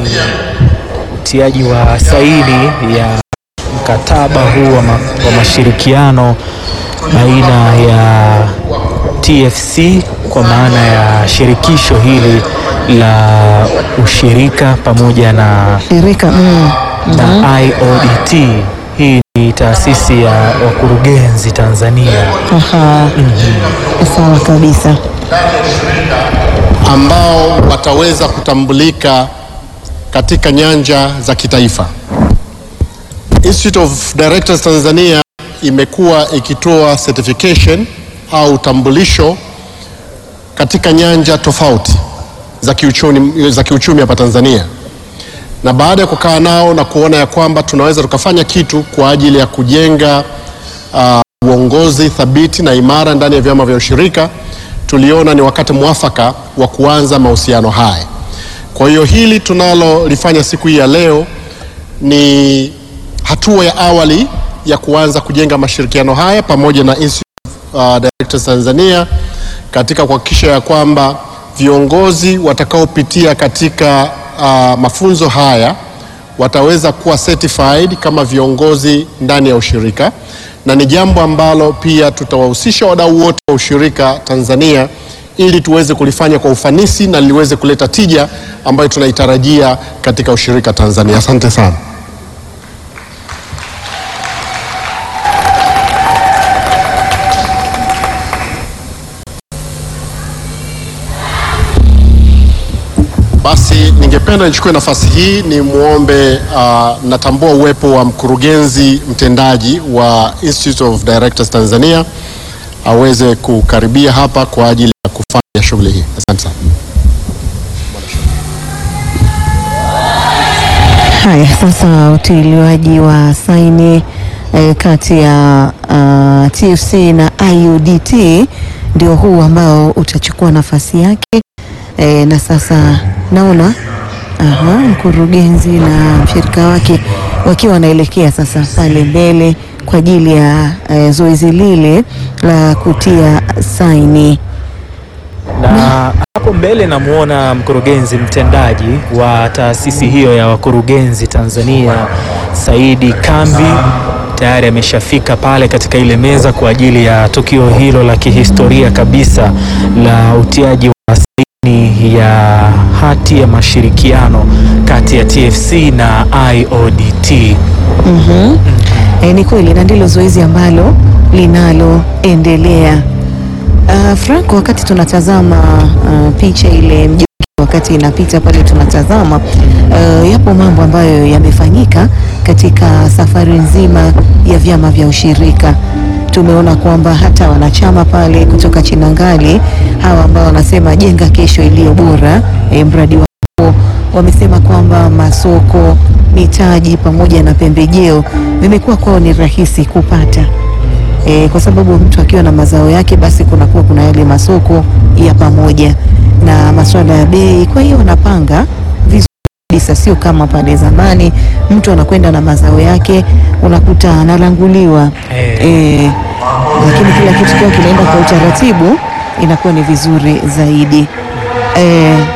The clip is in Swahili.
utiaji wa saini ya mkataba huu wa, ma, wa mashirikiano baina ya TFC kwa maana ya shirikisho hili la ushirika pamoja na, Shirika mm. na IODT. Hii ni taasisi ya wakurugenzi Tanzania. Aha. Sawa kabisa. ambao wataweza kutambulika katika nyanja za kitaifa. Institute of Directors Tanzania imekuwa ikitoa certification au utambulisho katika nyanja tofauti za kiuchumi, za kiuchumi hapa Tanzania, na baada ya kukaa nao na kuona ya kwamba tunaweza tukafanya kitu kwa ajili ya kujenga uh, uongozi thabiti na imara ndani ya vyama vya ushirika, tuliona ni wakati mwafaka wa kuanza mahusiano haya. Kwa hiyo hili tunalolifanya siku hii ya leo ni hatua ya awali ya kuanza kujenga mashirikiano haya pamoja na Institute of uh, Directors Tanzania katika kuhakikisha ya kwamba viongozi watakaopitia katika uh, mafunzo haya wataweza kuwa certified kama viongozi ndani ya ushirika, na ni jambo ambalo pia tutawahusisha wadau wote wa ushirika Tanzania ili tuweze kulifanya kwa ufanisi na liweze kuleta tija ambayo tunaitarajia katika ushirika Tanzania. Asante sana. Basi ningependa nichukue nafasi hii ni muombe, uh, natambua uwepo wa mkurugenzi mtendaji wa Institute of Directors Tanzania aweze kukaribia hapa kwa ajili ya kufanya shughuli hii. Asante sana. Haya, sasa utiliwaji wa saini eh, kati ya uh, TFC na IUDT ndio huu ambao utachukua nafasi yake eh, na sasa naona aha, mkurugenzi na mshirika wake wakiwa wanaelekea sasa pale mbele kwa ajili ya eh, zoezi lile la kutia saini. na hapo mbele namwona mkurugenzi mtendaji wa taasisi hiyo ya wakurugenzi Tanzania Saidi Kambi tayari ameshafika pale katika ile meza kwa ajili ya tukio hilo la kihistoria kabisa la utiaji wa saini ya hati ya mashirikiano kati ya TFC na IODT. E, ni kweli na ndilo zoezi ambalo linaloendelea. Uh, Franco, wakati tunatazama uh, picha ile mjumbe wakati inapita pale tunatazama uh, yapo mambo ambayo yamefanyika katika safari nzima ya vyama vya ushirika. Tumeona kwamba hata wanachama pale kutoka Chinangali hawa ambao wanasema jenga kesho iliyo bora, e, mradi wao wamesema kwamba masoko, mitaji pamoja na pembejeo vimekuwa kwao ni rahisi kupata e, kwa sababu mtu akiwa na mazao yake basi kunakuwa kuna yale masoko ya pamoja na masuala ya bei. Kwa hiyo wanapanga vizuri kabisa, sio kama pale zamani mtu anakwenda na mazao yake unakuta analanguliwa Eh. e, lakini kila kitu kiwa kinaenda kwa utaratibu inakuwa ni vizuri zaidi e,